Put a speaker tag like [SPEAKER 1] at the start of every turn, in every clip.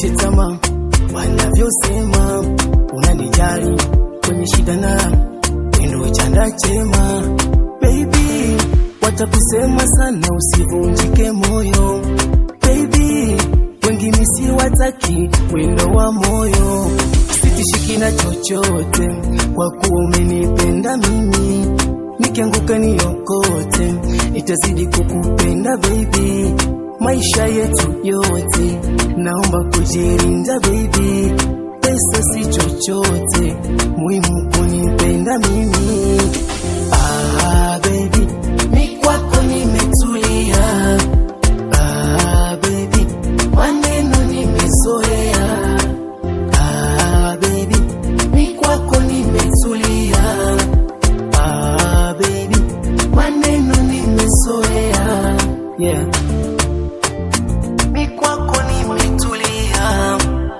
[SPEAKER 1] usikate tamaa wanavyosema unanijali kwenye shida na wendo chanda chema baby watakusema sana usivunjike moyo baby wengi misi wataki wendo wa moyo sitishiki na chochote kwa kuwa umenipenda mimi nikianguka niokote itazidi kukupenda baby maisha yetu yote naomba kujirinda baby pesa si chochote muhimu kunipenda mimi ah, baby mi kwako nimetulia ah, baby maneno nimezoea ah, baby mi kwako nimetulia ah, baby maneno nimezoea yeah. mi kwako nimetulia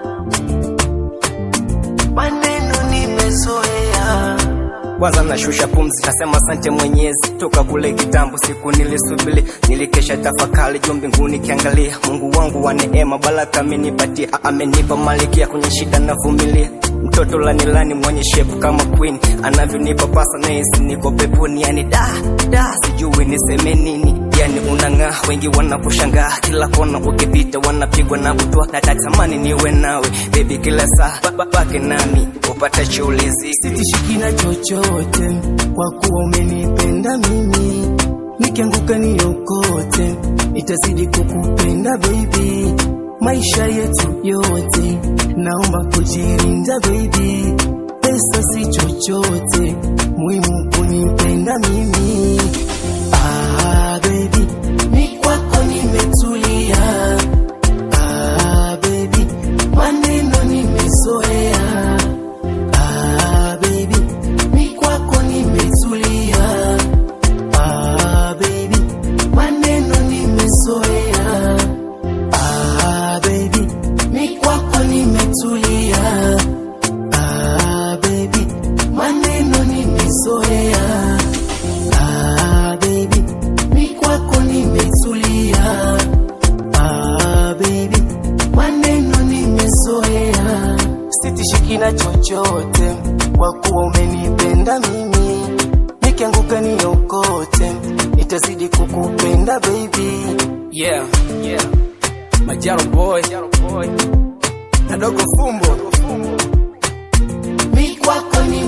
[SPEAKER 1] maneno nimezoea
[SPEAKER 2] kwanza nashusha pumzi nasema asante mwenyezi toka kule kitambo siku nilisubili nilikesha tafakari juu mbinguni kiangalia mungu wangu wa neema baraka amenipatia A- amenipa malikia kwenye shida navumilia mtoto lanilani mwenye shepu kama queen anavyonipa pasa nahisi niko peponi yani da da sijui niseme nini yani unang'aa wengi wanakushangaa kila kona ukipita wanapigwa na butwa natatamani niwe nawe bebi kila saa ba- ba- baki nami upata chiulizi
[SPEAKER 1] sitishiki na chochote kwa kuwa umenipenda mimi nikianguka niokote itazidi kukupenda baby maisha yetu yote naomba kujirinda baby pesa si chochote muhimu kunipenda mimi ah, baby mi kwako nimetulia ah, baby maneno nimezoea Ah, baby, mi kwako nimetulia. Ah, baby, maneno nimezoea. Ah, baby, mi kwako nimetulia. Ah, baby, maneno nimezoea. Ah, baby, mi kwako nimetulia. Ah, baby, maneno nimezoea. Sitishiki na chochote kwa kuwa umenipenda mimi, nikianguka niokote, itazidi kukupenda baby.
[SPEAKER 2] yeah yeah majaro boy na dogo fumbo
[SPEAKER 1] Mi kwako ni